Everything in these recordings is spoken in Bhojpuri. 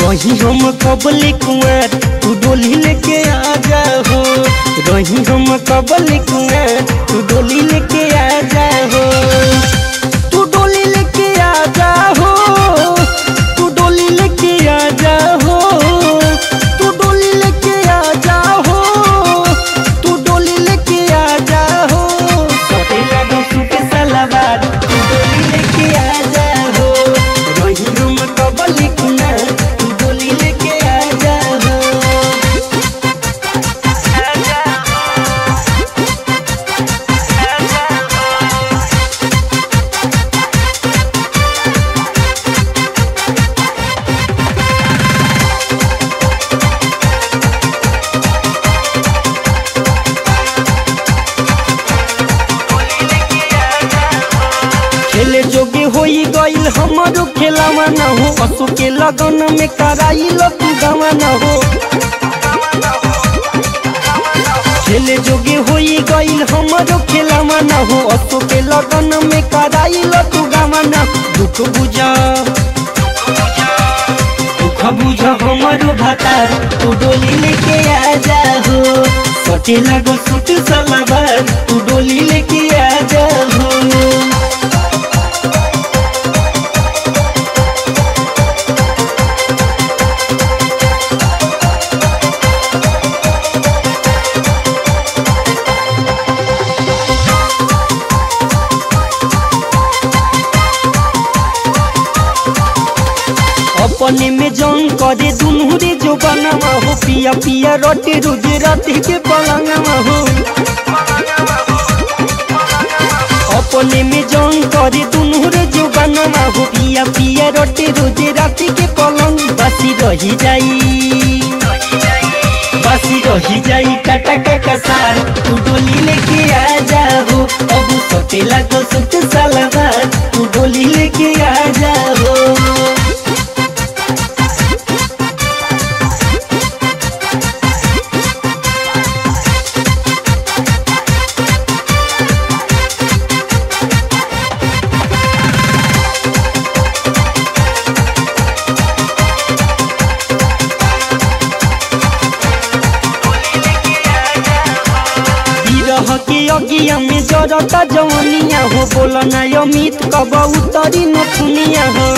रही हम कबले कुंवर तू डोली लेके आ जा हो रही हम कबले कुंवर तू डोली लेके आ जा हो तू डोली लेके आ जा हो तू डोली लेके आ जा हो तू डोली लेके आ जा हो तू डोली लेके आ जा हो सटेला दोसू के सलावार तू डोली लेके आ जा हो रही हम कबले कुंवर तू डोली लेके आ जा हो खेले जोगे होई गईल हमारो खेलावा न हो असो के लगन में कराइल तू गावा न हो खेले जोगे होई गईल हमारो खेलावा न हो असो के लगन में कराइल तू गावा न दुख बुझा दुख बुझ हमारो भातार तू डोली लेके आ जा हो सटे लगो सुट सलाबार तू डोली लेके आ जा हो अपने में जंग करे दुनू रे जो बनवा हो पिया पिया रोटी रोज रात के पलंगवा हो अपने में जंग करे दुनू रे जो बनवा हो पिया पिया रोटी रोज रात के पलंग बसी रही जाई बसी रही जाई काटा का कसार तू डोली लेके आ जाओ अब सटेला तो सुट सलवार तू डोली लेके आ जाओ विरह के अगिया में जरता जवनिया हो बोल ना अमित कब उतरी नथुनिया हो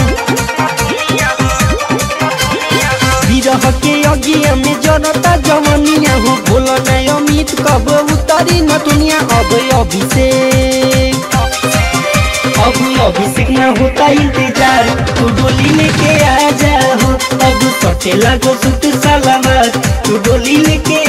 विरह के अगिया में जरता जवनिया हो बोल ना अमित कब उतरी नथुनिया अब अभिषेक अब अभिषेक ना होता इंतजार तू डोली लेके आ जा हो अब सटे लगो सुट सलामत तू डोली लेके